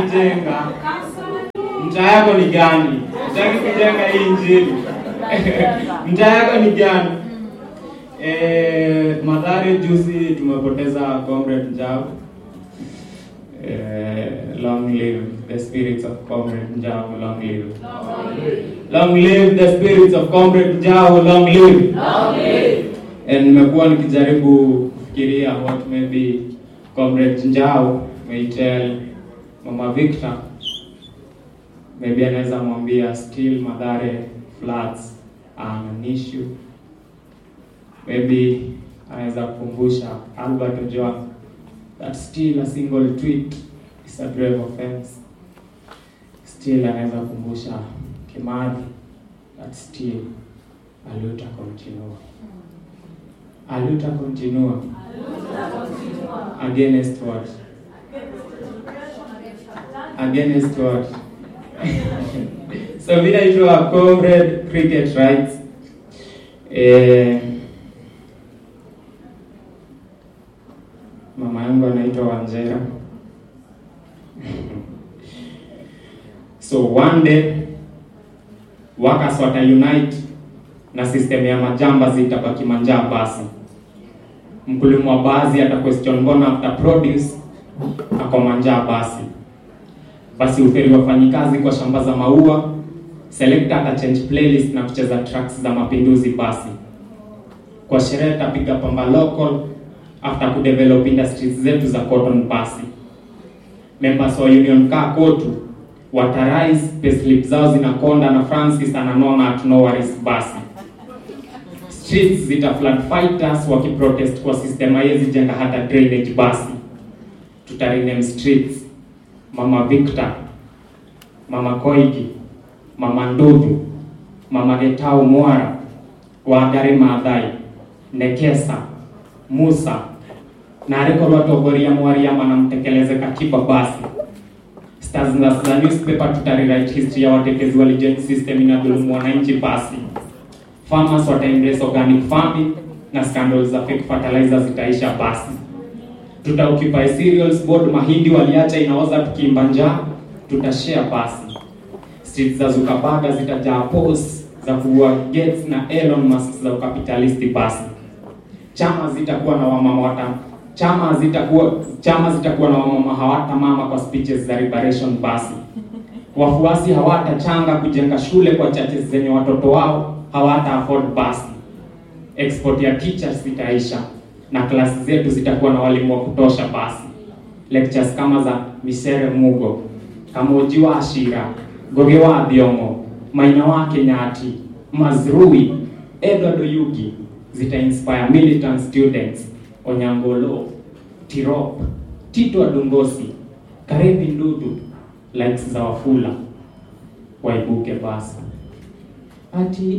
kujenga. Mtaa yako ni gani? Utaki kujenga hii injili? Mtaa yako ni gani? Eh, Mathare juzi tumepoteza comrade Njau. Eh, long live the spirits of comrade Njau, long live. Long live the spirits of comrade Njau, long live. And nimekuwa nikijaribu kufikiria what maybe comrade Njau may tell Mama Victor. Maybe anaweza mwambia still Mathare floods are an issue. Maybe anaweza kukumbusha Albert Ojwang that still a single tweet is a grave offense. Still anaweza kukumbusha Kimathi that still a luta continua. A luta continua against what? Against what? so vile itwa comrade cricket rights eh, mama yangu anaitwa Wanjera so one day workers wata unite na system ya majamba zitabaki manjaa basi mkulima wa baadhi ata question mbona after produce ako manjaa basi basi uferi wafanyikazi kwa shamba za maua selector ata change playlist na kucheza tracks za mapinduzi basi kwa sherehe tapiga pamba local after kudevelop industries zetu za cotton basi members wa union kaa kotu watarise payslip zao zinakonda na francis ananona at no worries basi streets zita flood fighters wakiprotest kwa system haiwezi jenga hata drainage basi tutarename streets mama victor mama koigi mama ndudhu mama getau mwara wangari maathai nekesa musa na arikorwo atongoria mwariama na mtekeleze katiba basi stars na za newspaper tutarewrite history ya watetezi wa legend system inadhulumu wananchi basi farmers wata embrace organic farming na scandals za fake fertilizer zitaisha basi tutaoccupy cereals board mahindi waliacha inaoza tukiimba njaa tutashare basi streets za Zuckerberg zitajaa posts za kuua Gates na Elon Musk za ukapitalisti basi chama zitakuwa na wamama wata chama zitakuwa chama zitakuwa na wamama hawata mama kwa speeches za liberation basi wafuasi hawatachanga kujenga shule kwa churches zenye watoto wao hawata afford basi export ya teachers zitaisha na klasi zetu zitakuwa na walimu wa kutosha basi lectures kama za Misere Mugo Kamoji wa Ashira Goge wa Thiongo Maina wa Kenyati Mazrui Edward Oyugi zita inspire militant students Onyangolo Tirop Tito Adungosi Karevi Ndudu likes za Wafula waibuke basi ati